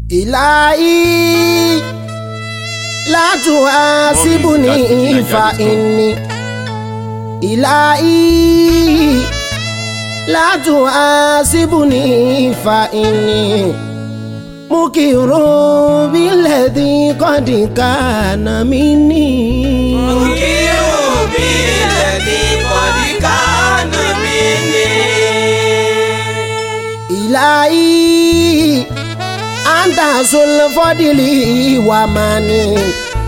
إلهي لا تحاسبني فإني إلهي لا تحاسبني فإني مكر بالذي قد كان مني مكر بالذي قد كان مني إلهي أنت ذو الفضل ومني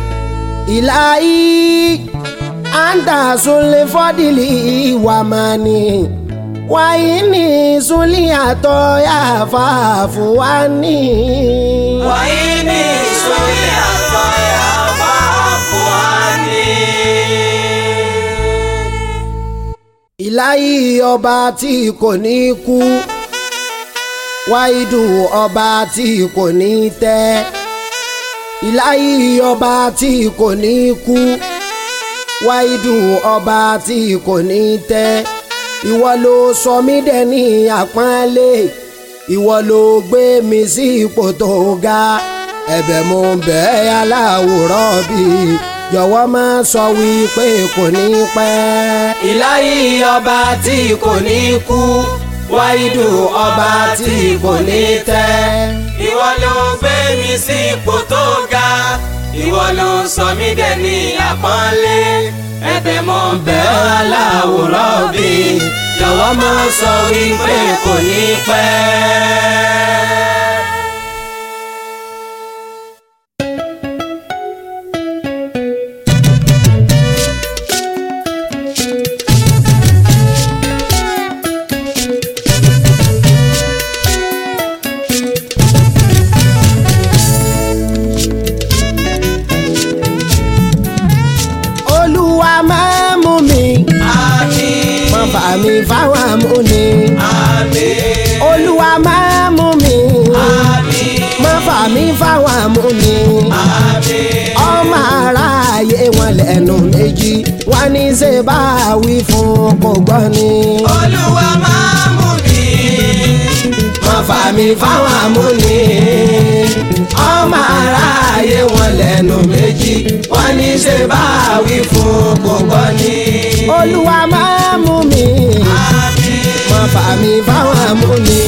إلهي أنت ذو الفضل ومني وإني سليت يا فاعف عني وإني سمعت يا فاعف عني ìláyé ọba tí kò ní kú wáìdù ọba tí kò ní tẹ́ ìláyé ọba tí kò ní kú wáìdù ọba tí kò ní tẹ́ ìwọ ló sọ mí dẹni àpọ́nlé ìwọ ló gbé mi sí ipò tó ga ẹ̀bẹ̀ mo bẹ̀ ẹ́ aláwòrán bíi jọ̀wọ́ má sọ wípé kò ní pẹ́. ìláyé ọba tí kò ní kú wáìdù ọba tí kò ní tẹ́. ìwọ ló gbé mi sí ipò tó ga ìwọ ló sọ mí dẹni àpọ́nlé ẹ̀bẹ̀ mo bẹ̀ ọ́ aláwòrán bí jọ̀wọ́ má sọ wípé kò ní pẹ́. olúwa máa mú mi àmín má fà mí fáwọn amúni àmín olúwa máa mú mi àmín má fà mí fáwọn amúni àmín. ọmọ aráàyè wọn lẹ́nu méjì wọn ní ṣe bá wí fún kò gbọ́ ni. olúwa máa mú mi. má fà mí fáwọn amúni ọmọ aráàyè wọn lẹ́nu méjì wọn ní ṣe bá wí fún kò gbọ́ ni. olúwa máa mú mi má fà mí fáwọn amúni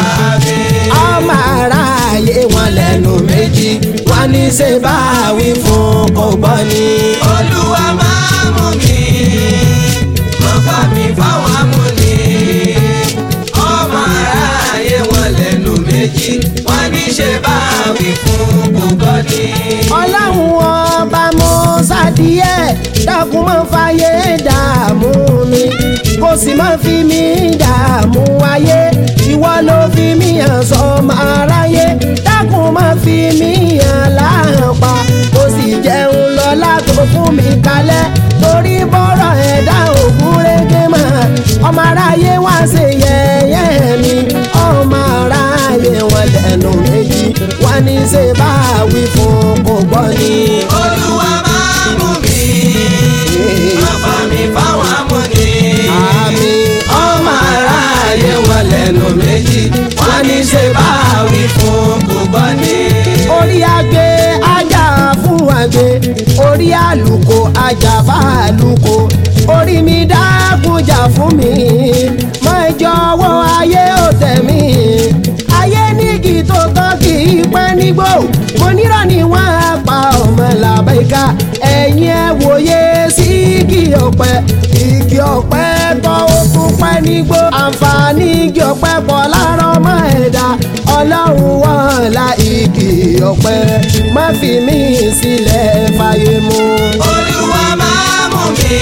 ọmọ aráàyè wọn lẹ́nu méjì wọn ní ṣe bá wí fún kò gbọ́ ni. olúwa máa mú mi. má fà mí fáwọn amúni. ọmọ aráyé wọn lẹ́nu méjì wọ́n ní ṣe bá wí fún gbogbo ní. ọlọ́run ọba mo ṣàdíyẹ dákun máa fàyè dààmú mi kò sì máa fi mí dààmú ayé ìwọ ló fi mí hàn sọmọ aráyé dákun máa fi mí hàn láàpá kò sì jẹun lọ́lá tó fún mi kalẹ̀ torí bọ́rọ̀ ẹ̀dá ògún régé mọ́ ọmọ aráyé wá ṣe yẹ̀yẹ́ mi ọmọ aráyé wọn lẹ́nu méjì wá ní ṣe bá wí fún kò gbọ́ ni. olúwa máa mú mi. má fà mí fáwọn amúni. àmì ọmọ aráyé wọn lẹ́nu méjì wọ́n ní ṣe bá wí fún gbogbo ní. orí agbe ajá fún agbe orí àlùkò ajá bá àlùkò orí mi dákúnjà fún mi má jọ̀wọ́ ayé ò tẹ̀ mí ayé nígi tó tọ́ kì í pẹ́ nígbò mo nírọ̀ ni wọ́n á pa ọmọ làbẹ́ká ẹ̀yin ẹ̀ wòye sí igi ọ̀pẹ igi ọ̀pẹ tọ́ ó tún pẹ́ nígbò àǹfààní igi ọ̀pẹ pọ̀ lára ọmọ ẹ̀dá ọlọ́run wọn la igi ọ̀pẹ má fi mí sílẹ̀ fàyè mu. olúwa máa mú mi.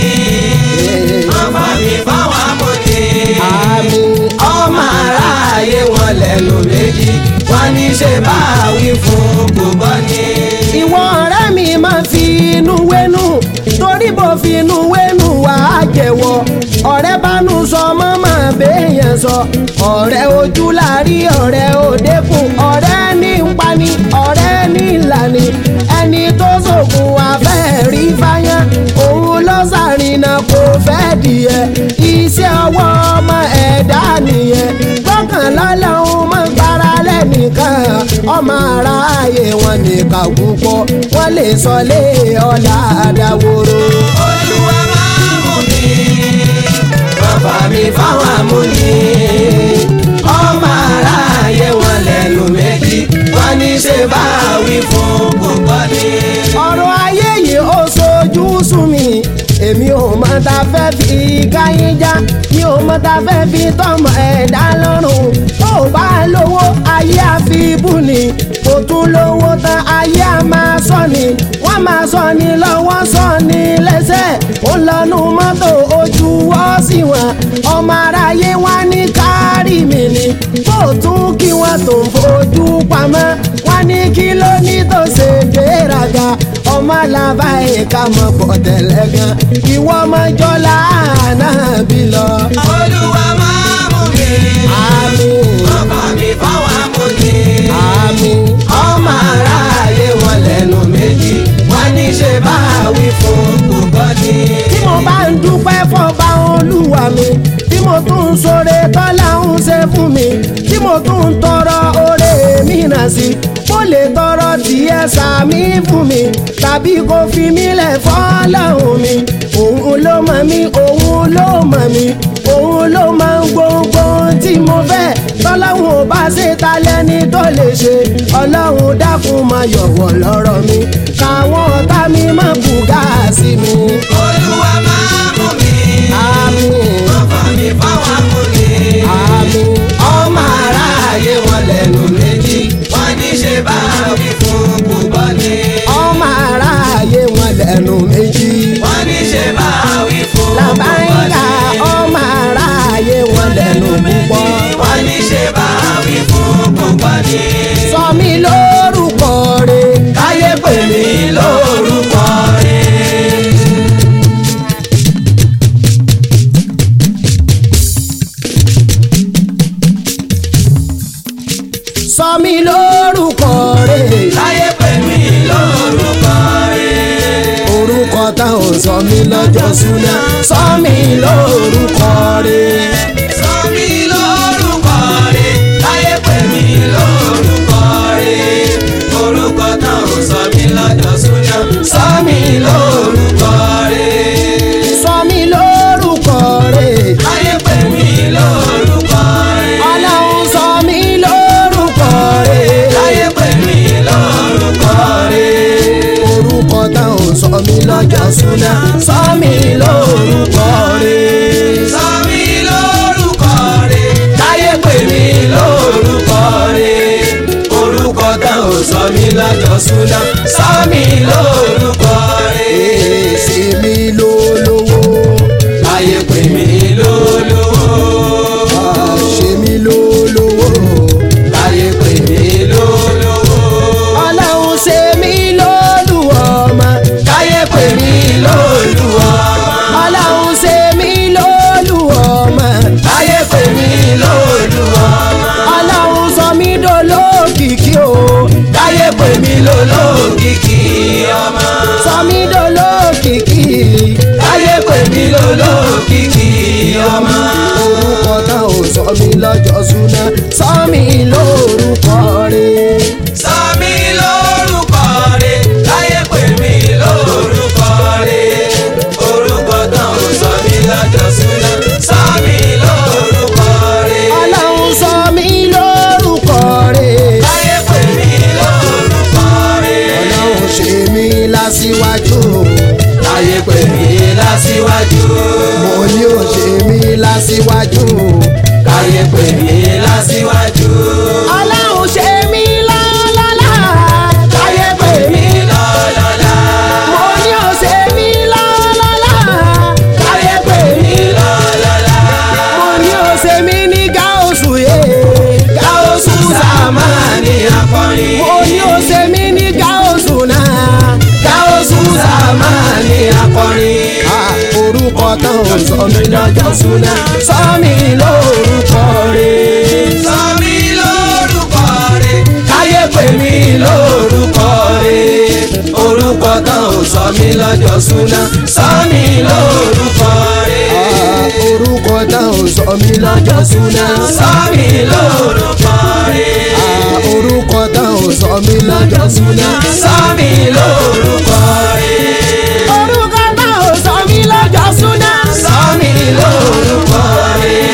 má fà mí fáwọn amúni. àmì ọmọ aráyé wọn lẹ́nu méjì wọ́n ní ṣe bá wí fún gbogbo ní. ìwọ ọ̀rẹ́ mi máa fi inú wẹ́nu torí bó fi inú wẹ́nu wà á jẹ̀wọ́ ọ̀rẹ́ bánú sọ mọ́ máa béèyàn sọ ọ̀rẹ́ ojú láàrí ọ̀rẹ́ òdekùn ọ̀rẹ́ ní ń pani ọ̀rẹ́ ní ìlànì ẹni tó sòkun afẹ́ rí fáyán òun ló sàrìnà kò fẹ́ dìé iṣẹ́ ọwọ́ ọmọ ẹ̀dá nìyẹn gbọ́kànlá lọ́hùn máa gbára lẹ́ni nìkan ọmọ aráyé wọn nìkan púpọ̀ wọ́n lè sọ lé ọ̀la àdáwòrò. olúwa máa mú mi bàbá mi fáwọn amúni ọmọ aráyé wọn lẹ́nu méjì wọ́n ní ṣe bá wí fún púpọ̀ ni. ọ̀rọ̀ ayé yìí ó sojú sùn mí èmi ò mọ ta fẹ́ fi káyín já mi ò mọ ta fẹ́ fi tọmọ ẹ̀dá lọ́rùn tó bá lówó ayé àfibú ni kò tún lówó tán ayé á máa sọ ni wọ́n máa sọ ni lọ́wọ́ sọ ni lẹ́sẹ̀ ó lọ́nu mọ́tò ojú wọ́ sí wọn ọmọ aráyé wá ní kárí mi ni kó tún kí wọ́n tó ń fojú pamọ́ wọ́n ní kí ló ní tó ṣe gbéraga ọmọ alábá ẹ̀ka mọ̀ pọ̀ tẹ̀lẹ̀ gan ìwọ ọmọ jọlá náà bí lọ. olúwa máa mú mi àmín bàbá mi fáwọn amúni àmín ọmọ aráyé wọn lẹ́nu méjì wọ́n ní ṣe bá wí fún púpọ̀ ni. tí mo bá ń dúpẹ́ fọba olúwa mi tí mo tún ń sọre tọ́lá ń ṣe fún mi tí mo tún ń tọrọ oore mìíràn sí mo lè tọrọ tiẹ̀ sàmí fún mi tàbí kó fi mí lẹ̀ fọ́lọ́hún mi òun ló mọ̀ mí òun ló mọ̀ mí òun ló máa ń gbogbo ohun tí mo fẹ́ tọ́lọ́hún ò bá ṣe ta lẹ́ni tó lè ṣe ọlọ́run dákun máa yọ̀wọ̀ lọ́rọ̀ mi káwọn ọ̀tá mi má bùgá sí mi. olúwa máa mú mi àmín bàbá mi fáwọn amúni àmín ọmọ aráyé wọn lẹ́nu méjì wọ́n ní ṣe bá wí fún púpọ̀ ni. ọmọ aráyé wọn lẹ́nu méjì. wọ́n ní ṣe bá wí fún púpọ̀ làbáyíká ni. ọmọ aráyé wọn lẹ́nu púpọ̀. wọ́n ní ṣe bá wí fún púpọ̀ ni. sọ mí lórúkọ rẹ̀. káyé pè mí lórúkọ rẹ̀. sọ mí lórúkọ rẹ̀. káyé pè mí lórúkọ rẹ̀. orúkọ tá ò sọ mí lọ́jọ́ súná. sọ mí lórúkọ rẹ̀. sọ mí lórúkọ rẹ̀. káyé pè mí lórúkọ rẹ̀. orúkọ tán ò sọ mí lọ́jọ́ súná. sọ mí lórúkọ rẹ̀. sọ mí lórúkọ rẹ̀. káyé pè mí lórúkọ rẹ̀. ọlọ́run sọ mí lórúkọ rẹ̀. káyé pè mí lórúkọ rẹ̀. orúkọ tá ò sọ mí lọ́jọ́ súná. sọ mí lórúkọ rẹ̀. sọ mí lórúkọ rẹ̀. káyé pè mí lórúkọ rẹ̀. orúkọ tán ò sọ mí lọ́jọ́ súná. sọ mí lórúkọ rẹ̀. èsì mi lólówó. káyé pè mí lólówó. àṣẹ mi lólówó. káyé pè mí lólówó. ọlọ́run ṣe mí lólùwọ́mọ. káyé pè mí lólúwa. ọlọ́run ṣe mí lólùwọ́mọ. káyé pè mí lólúwa. ọlọ́run sọ mí dolókìkí o. káyé pè mí lólókìkí ọmọ. sọ mí dolókìkí. káyé pè mí lólókìkí ọmọ. orúkọ tá ò sọ mí lọ́jọ́ súná. sọ mí lórúkọ rẹ̀. sọ mí lórúkọ rẹ̀ káyé pè mí lórúkọ rẹ̀. orúkọ tán ò sọ mí lọ́jọ́ súná. sọ mí lórúkọ rẹ̀. ọlọ́run sọ mí lórúkọ rẹ̀. káyé pè mí lórúkọ rẹ̀. ọlọ́run ṣe mí lásìwájú. káyé pè mí lásìwájú. mo ní ò ṣe mí lásìwájú. káyé pè mí lásìwájú. ọlọ́run ṣe mí lọ́lọ́lá. káyé pè mí lọ́lọ́lá. mo ní ò ṣe mí lọ́lọ́lá. káyé pè mí lọ́lọ́lá. mo ní ò ṣe mí ní gáòsù yé. gáúsù sàmánì akọrin. mo ní ò ṣe mí ní gáòsù náà. gáúsù sàmánì akọrin. Ah, orúkọ tán ò sọ mí lọ́jọ́ súná. sọ mí lórúkọ rẹ̀. sọ mí lórúkọ rẹ̀ káyé pè mí lórúkọ rẹ̀ orúkọ tán ò sọ mí lọ́jọ́ súná sọ mí lórúkọ rẹ̀ Ah, orúkọ tán ò sọ mí lọ́jọ́ súná. sọ mí lórúkọ rẹ̀ Ah, sọ mí lọ́jọ́ súná. sọ mí lórúkọ rẹ̀. orúkọ náà ò sọ mí lọ́jọ́ súná. sọ mí lórúkọ rẹ̀.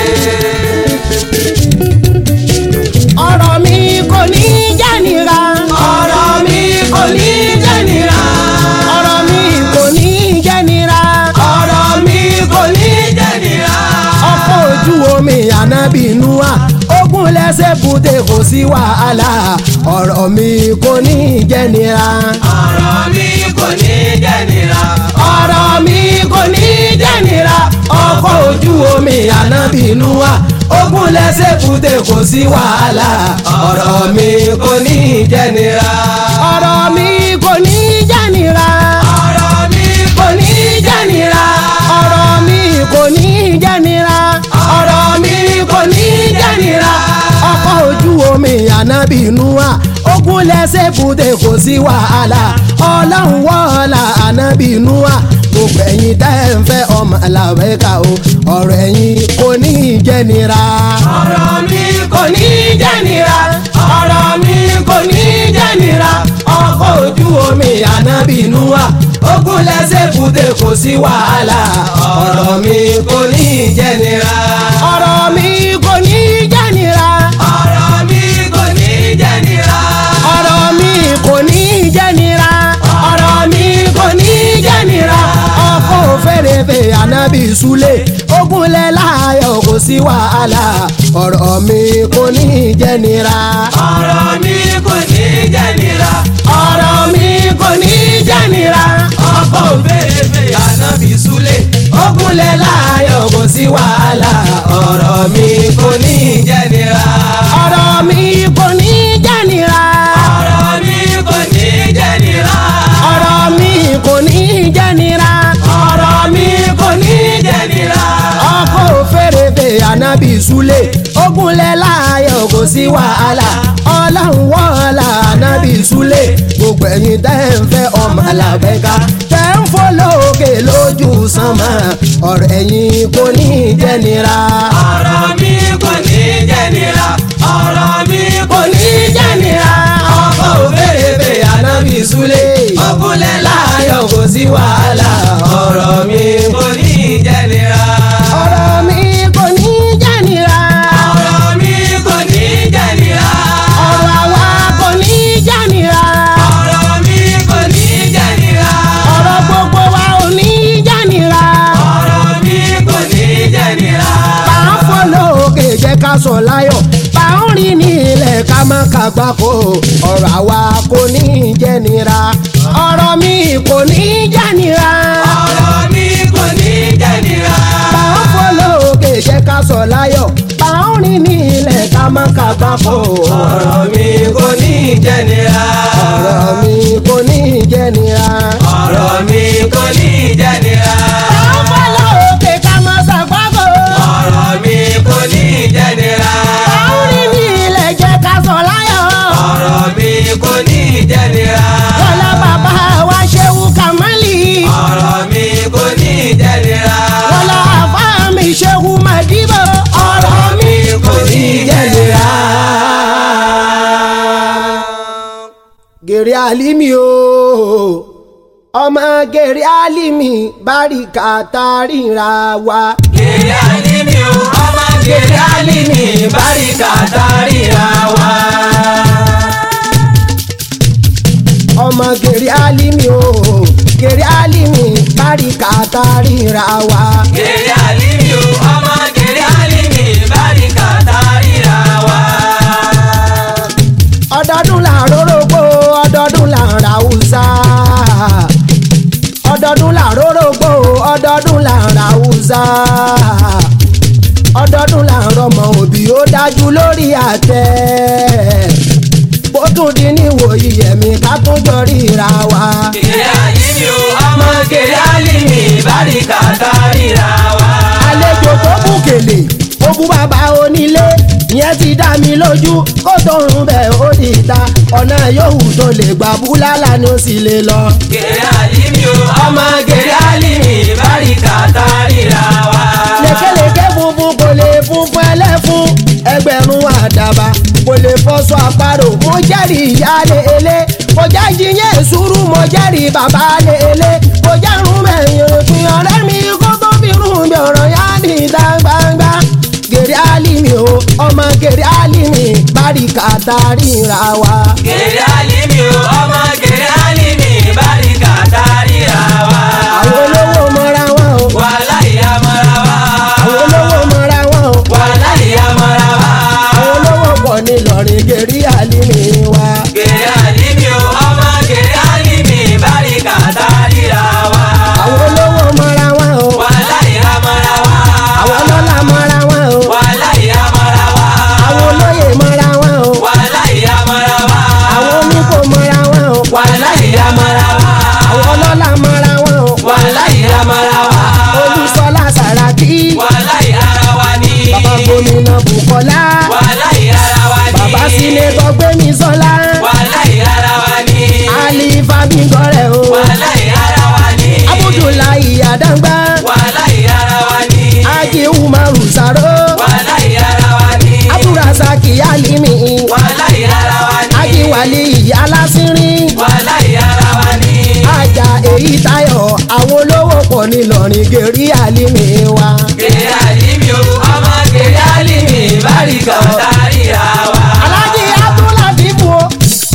ọ̀rọ̀ mi kò ní jẹ́ nira. ọ̀rọ̀ mi kò ní jẹ́ nira. ọ̀rọ̀ mi kò ní jẹ́ nira. ọ̀rọ̀ mi kò ní jẹ́ nira. ọkọ̀ ojú omi ànábì Núà ogun lẹ́sẹ̀ bùdé kò sí wàhálà ọ̀rọ̀ mi kò ní jẹ́ nira. ọ̀rọ̀ mi kò ní jẹ́ nira. ọ̀rọ̀ mi kò ní jẹ́ nira. ọkọ̀ ojú omi ànábì Núà ogun lẹ́sẹ̀ bùdé kò sí wàhálà ọ̀rọ̀ mi kò ní jẹ́ nira. ọ̀rọ̀ mi kò ní jẹ́ nira. ọ̀rọ̀ mi kò ní jẹ́ nira. ọ̀rọ̀ mi kò ní jẹ́ nira. ọ̀rọ̀ mi kò ní jẹ́ nira. ọkọ̀ ojú omi ànábì Núà ogun lẹ́sẹ̀ bùdé kò sí wàhálà ọlọ́run wọ́ọ̀lá ànábì Núà gbogbo ẹ̀yin tẹ́ ń fẹ́ ọmọ làwẹ́ka o ọ̀rọ̀ ẹ̀yin kò ní jẹ́ nira. ọ̀rọ̀ mi kò ní jẹ́ nira. ọ̀rọ̀ mi kò ní jẹ́ nira. ọkọ̀ ojú omi ànábì Núà ogun lẹ́sẹ̀ bùdé kò sí wàhálà ọ̀rọ̀ mi kò ní jẹ́ nira. ọ̀rọ̀ mi kò ní jẹ́ nira. ọ̀rọ̀ mi kò ní jẹ́ nira. ọ̀rọ̀ mi kò ní jẹ́ nira. ọ̀rọ̀ mi kò ní jẹ́ nira. ọkọ̀ òfèrèfè ànábì Súlè ogunlẹ̀ láàyò kò sí wàhálà ọ̀rọ̀ mi kò ní jẹ́ nira. ọ̀rọ̀ mi kò ní jẹ́ nira. ọ̀rọ̀ mi kò ní jẹ́ nira. ọkọ̀ òfèrèfè ànábì Súlè. ogunlẹ̀ láàyò kò sí wàhálà ọ̀rọ̀ mi kò ní jẹ́ nira. ọ̀rọ̀ mi kò ní jẹ́ nira. ọ̀rọ̀ mi kò ní jẹ́ nira. ọ̀rọ̀ mi kò ní jẹ́ nira. ọ̀rọ̀ mi kò ní jẹ́ nira. ọkọ̀ òfèrèfè ànábì Súlè ogunlẹ̀ láàyò kò sí wàhálà ọlọ́run wọ́ọ̀lá ànábì Súlè gbogbo ẹ̀yin tẹ́ ń fẹ́ ọmọ làbẹ́ká tẹ́ ń fò lókè lójú sánmà ọ̀rọ̀ ẹ̀yin kò ní jẹ́ nira. ọ̀rọ̀ mi kò ní jẹ́ nira. ọ̀rọ̀ mi kò ní jẹ́ nira. ọkọ̀ òfèrèfè ànábì Súlè ogunlẹ̀ láàyò kò sí wàhálà ọ̀rọ̀ mi kò ní jẹ́ nira. ọ̀rọ̀ mi kò ní jẹ́ nira. ọ̀rọ̀ mi kò ní jẹ́ nira. ọ̀rọ̀ àwa kò ní jẹ́ nira. ọ̀rọ̀ mi kò ní jẹ́ nira. ọ̀rọ̀ gbogbo wa ò ní jẹ́ nira. ọ̀rọ̀ mi kò ní jẹ́ nira. bá ń fò lókè jẹ́ ká sọ láyọ̀ bá ń rìn ní ilẹ̀ ká má kàgbákò ọ̀rọ̀ àwa kò ní jẹ́ nira. ọ̀rọ̀ mi kò ní jẹ́ nira. ọ̀rọ̀ mi kò ní jẹ́ nira. bá ń fò lókè jẹ́ ká sọ láyọ̀ bá ń rìn ní ilẹ̀ ká má kàgbákò ọ̀rọ̀ mi kò ní jẹ́ nira. ọ̀rọ̀ mi kò ní jẹ́ nira. ọ̀rọ̀ mi kò ní jẹ́ nira. bá ń fò lókè ká má ṣàgbákò. ọ̀rọ̀ mi kò ní jẹ́ nira. bá ń rìn ní ilẹ̀ jẹ́ ká sọ láyọ̀. ọ̀rọ̀ mi kò ní jẹ́ nira. Kọ́lá bàbá wa ṣeun kàmálì. ọ̀rọ̀ mi kò ní jẹ́ nira. Kọ́lá àbá mi ṣeun màdìbò. Ọ̀rọ̀ mi kò ní jẹ̀lera. Gèrè àlímì o, ọmọ gèrè àlímì báríkà tàríra wa. Gèrè àlímì o, ọmọ gèrè àlímì báríkà táríra wa. Ọmọ gèrè àlímì o, gèrè àlímì báríkà tàríra wa. Gèrè àlímì o, ọmọ gèrè àlímì báríkà táríra wa. ọdọọdún là ń rórógbó ọdọọdún là ń ra húsá ọdọọdún là ń rórógbó ọdọọdún là ń ra húsá ọdọọdún là ń rọmọ òbí ó dájú lórí àtẹ bó tún di níwòyí ẹ̀mí ká tún jọ ríra wa. Gèrè àlímì o, ọmọ gèrè àlímì báríkà táríra wa. àlejò tó bù kèlè ó bú bàbá onílé ìyẹn ti dá mi lójú kó tó ń bẹ̀ ó di ta ọ̀nà yòówù tó lè gbà búlálà ni ó sì lè lọ. Gèrè àlímì o, ọmọ gèrè àlímì báríkà táríra wa. lékeleke funfun kò lè fún funfun ẹlẹ́fun ẹgbẹ̀rún àdàbà kò lè fọṣọ àparò mo jẹ́rìí ìyáálé ilé kò jẹ́ jiyẹn ìṣúrú mo jẹ́rìí bàbá lé ilé kò jẹ́rùn mẹ́yìn òpin ọ̀rẹ́ mi kó tó fi rún bí ọ̀rọ̀ yá ní ìta gbangba gèrè álìmí o ọmọ gèrè álìmí báríkà tàríra wa. gèrè alimi o ọmọ gèrè alimi báríkà tàríra wa. àwọn olówó mọ́ra wọn o wàhálà ìyá mọ́ra wa. àwọn olówó mọ́ra wọn o wàhálà ìyá mọ́ra wa. àwọn olówó pọ̀ ní lọ́rin gèrè álìmí wa. gèrè alimi o ọmọ gèrè alimi báríkà tàríra wa. àwọn olówó mọ́ra wọn o wàhálà ìyá mọ́ra wa. àwọn ọlọ́lá mọ́ra wọn o wàhálà ìyá mọ́ra wa. àwọn olóyè mọ́ra wọn o wàhálà ìyá mọ́ra wa. àwọn oníkó mọ́ra wọn o wàhálà ìyá mọ́ra wa. àwọn ọlọ́lá mọ́ra wọn o wàhálà ìyá mọ́ra wa. olùsọlá sàràkí wàhálà ìyá ara wa ni. bàbá gómìnà bukola wàhálà ìyá ara wa ni. bàbá sínétọ̀ gbémi sọlá wàhálà ìyá ara wa ni. ali fabingọrẹ o wàhálà ìyá ara wa ni. abudulayi adangba wàhálà ìyá ara wa ni. aji umaru saro wàhálà ìyá ara wa ni. abdulrasaki alimi wàhálà ìyá ara wa ni. aji wali alasirin wàhálà ìyá ara wa ni. ajá èyí tayọ àwọn olówó pọ̀ nílọrin gèrè alimi wa. gèrè àlìmí o ọmọ gèrè àlìmí báríkà tàríra wa. alájí abdulatifu o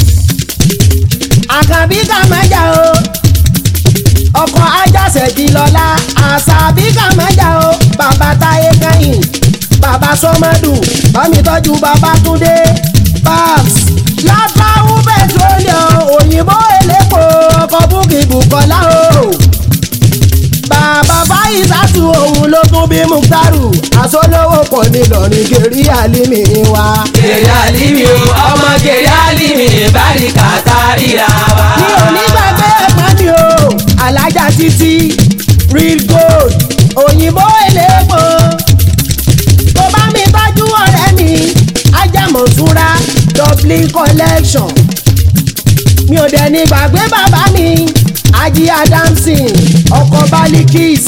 àkànbí kàmájà o ọkọ̀ ajáṣẹ́jì lọ́la àṣàbí kàmájà o bàbá táyé kẹ́yìn bàbá sọmọdù bámi tọ́jú bàbá túndé babs látàwù petroleum òyìnbó elépo ọkọ̀ búkì bùkọ́lá o bàbá fáyísàtù òun ló tún bí muktaru àsọlówó pọ̀ nílọrin gèrè àlímì wa. gèrè àlìmí o ọmọ gèrè àlìmí báríkà tàríra wa. mi ò ní gbàgbé ẹ̀pọ́n mi o alájà títí real gold òyìnbó elépo tó bá mi tọ́jú ọ̀rẹ́ mi ajámọ̀súra dublin collection mi ò dẹ̀ ní gbàgbé bàbá mi ají adamson ọkọ̀ balikis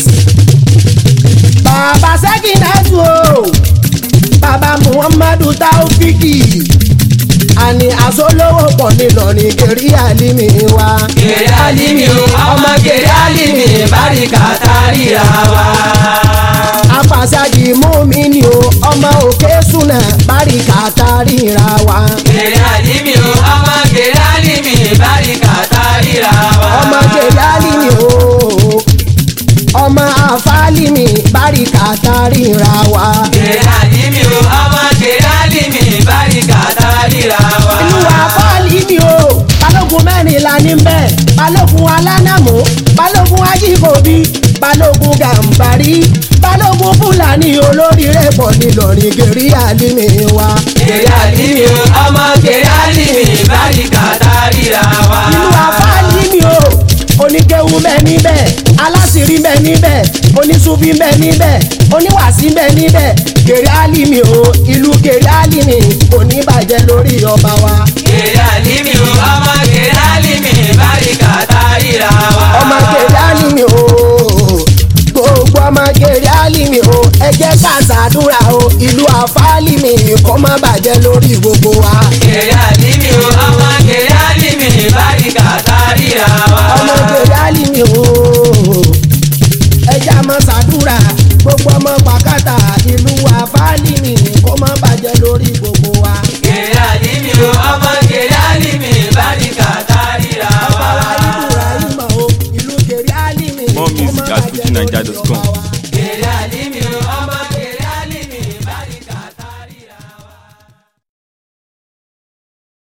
bàbá sẹ́kìnẹ́tù o bàbá muhammadu taofiki àní àsọlówó pọ̀ nílọrin gèrè àlímì wa. gèrè àlìmí o ọmọ gèrè àlìmí báríkà tàríra wa. apàṣàjì mọ́mìnì o ọmọ òkè súnà báríkà tàríra wa. gèrè àlìmí o ọmọ gèrè àlìmí báríkà tàríra wa. ọmọ gèrè àlímì o ọmọ àfàlímì báríkà tàríra wa. gèrè àlìmí o ọmọ gèrè àlìmí báríkà tàríra wa. ìlú àfàlímì o balógun mẹ́rìnlá ní bẹ́ẹ̀ balógun alánàmú balógun ajíkòbí balógun gàmbàrí balógun fúlàní olóríire pọ̀ nílọrin gèrè àlímì wa. gèrè àlìmí o ọmọ gèrè àlìmí báríkà tàríra wa. ìlú àfàlímì o oníkéwu bẹ níbẹ̀ aláṣírí bẹ níbẹ̀ oníṣubí bẹ níbẹ̀ oníwàsí bẹ níbẹ̀ gèrè àlímì o ìlú gèrè àlímì kò ní bàjẹ́ lórí ọba wa. gèrè àlìmí o ọmọ gèrè àlìmí báríkà tàríra wa. ọmọ gèrè àlímì o gbogbo ọmọ gèrè àlímì o ẹ jẹ́ ká ṣàdúrà o ìlú àfàlímì kó má bàjẹ́ lórí gbogbo wa. gèrè àlìmí o ọmọ gèrè àlìmí báríkà tàríra wa. ọmọ gèrè àlímì o ẹ jẹ́ àmọ́ ṣàdúrà gbogbo ọmọ pàkátà ìlú àfàlímì kó má bàjẹ́ lórí gbogbo wa. gèrè àlìmí o ọmọ gèrè àlìmí báríkà tàríra wa. Bàbá wa Ibrahim o ìlú gèrè àlímì More kó má music at bàjẹ́ lórí fujininja.com. ọba wa.